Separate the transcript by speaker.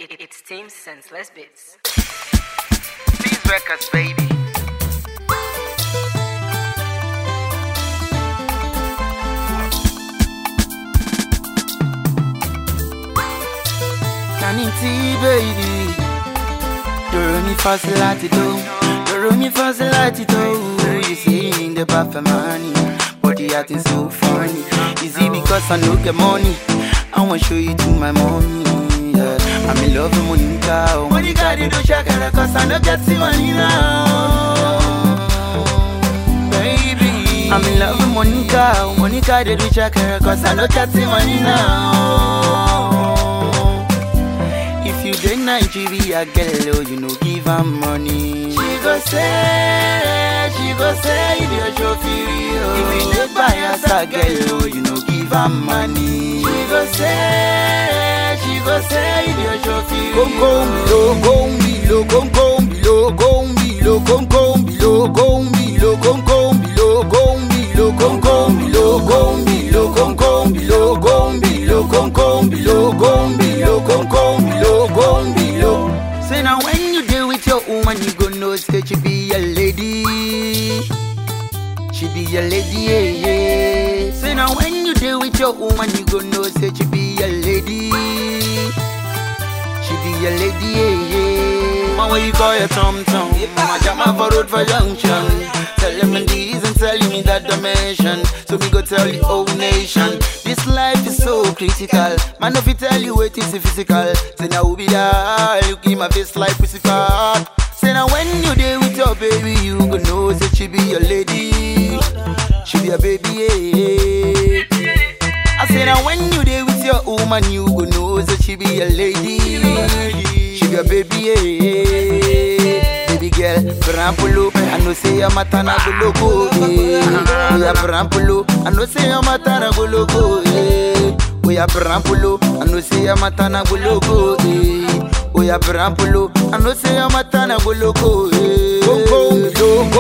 Speaker 1: It, it's Team Senseless Bits.
Speaker 2: These records, baby.
Speaker 3: Sanity, baby. Doro mi fasilati do, doro mi fasilati do. You see in the bath of money, but the art is so funny. Is it because I no get money? I wanna show you to my mommy. Yeah. I'm in love with Monica. Oh, Monica, they do shakara cause I no get the money now. Baby, I'm in love with Monica. Oh, Monica, they do shakara cause I no get the money now. If you dey Nigeria, girl, oh, you know give her money. She go say, she go say, if you show feel. If you dey buy us a girl, oh, you know give her money. She go say, she go say, if you show feel. Come come below, come below, come come below, come below, come come below, come below, come come below, come below, come come below, come below, come come below, come below, come come below, come below, come come below, come below. Say now when you deal with your woman, you go know say she be a lady. She be a lady, yeah, yeah. Say now when you deal with your woman, you go know say she be a lady. She be a lady, yeah, yeah. Man, what you call your tom tom? I jam up for road for junction. Tell him in these and tell me that dimension. So me go tell the whole nation. This life is so critical. Man, if you tell you it is physical. Say now we be there. Look in my face like crucified. Say now when you there with your baby, you go know say she be your lady. She be a baby, yeah. I say now when you there with your woman, you go know that she be a lady. She be a baby, yeah. Baby girl, Brampulo, I know say your matana go logo, yeah. We are Brampulo, I know say your matana go logo, yeah. We are Brampulo, I know say your matana go logo, yeah. We are Brampulo, I know say your matana go logo, yeah. Come come below,